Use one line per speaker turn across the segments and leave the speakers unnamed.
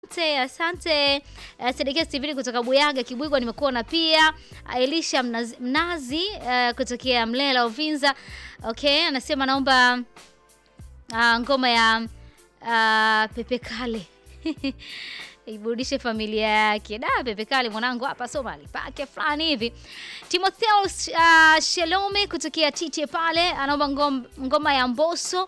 Asante, asante. Uh, Sedekia Steven kutoka Buyaga Kibwigwa nimekuona pia. Elisha Mnazi, Mnazi uh, kutokea Mlela Uvinza. Okay, anasema naomba uh, ngoma ya uh, Pepe Kale. Iburudishe familia yake. Da, Pepe Kale mwanangu hapa Somali pake fulani hivi. Timotheo uh, Shelome kutokea Tite pale anaomba ngom, ngoma ya Mbosso.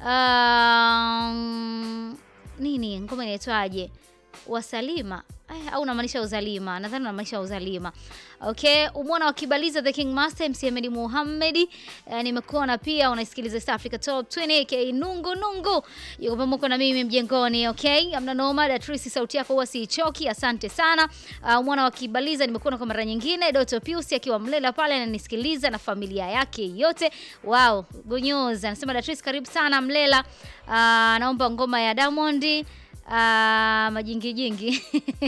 Um, nini ngoma inaitwaje? Wasalima eh, au unamaanisha uzalima? Nadhani unamaanisha uzalima. Okay, umwona wakibaliza The King Master MC Ahmed Muhammad. Eh, nimekuona pia unaisikiliza East Africa Top 20 aka Nungu Nungu. Yuko pamoja na mimi mjengoni, okay? Amna noma, Datrisi sauti yako huwa siichoki. Asante sana. Uh, umwona wakibaliza nimekuona kwa mara nyingine. Doto Pius akiwa Mlela pale ananisikiliza na familia yake yote. Wow, gonyoza. Anasema Datrisi karibu sana Mlela. Uh, naomba ngoma ya Diamond. Uh, majingi jingi.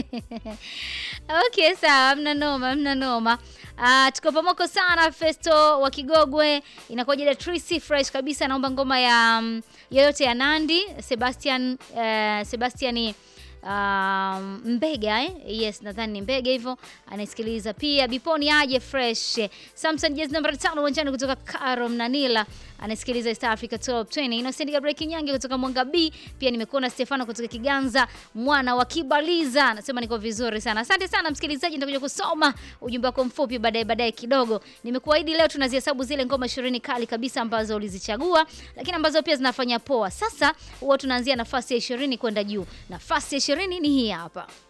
Okay, sawa, mna noma, mna noma. Uh, tuko pamoja sana Festo wa Kigogwe. Inakuja ile Tracy fresh kabisa naomba ngoma ya um, yoyote ya Nandi, Sebastian uh, Sebastian Um, Mbega eh? Yes, nadhani ni Mbega hivyo anaisikiliza pia. Biponi aje fresh. Samson jezi namba 5 uwanjani kutoka Karo Mnanila anasikiliza East Africa Top 20. Innocent Gabriel Kinyange kutoka Mwanga B, pia nimekuona Stefano kutoka Kiganza, mwana wa Kibaliza. Anasema niko vizuri sana. Asante sana msikilizaji, nitakuja kusoma ujumbe wako mfupi baadaye baadaye kidogo. Nimekuahidi leo tunazihesabu zile ngoma 20 kali kabisa ambazo ulizichagua, lakini ambazo pia zinafanya poa. Sasa huwa tunaanzia nafasi ya 20 kwenda juu. Nafasi ya 20 ni hii hapa.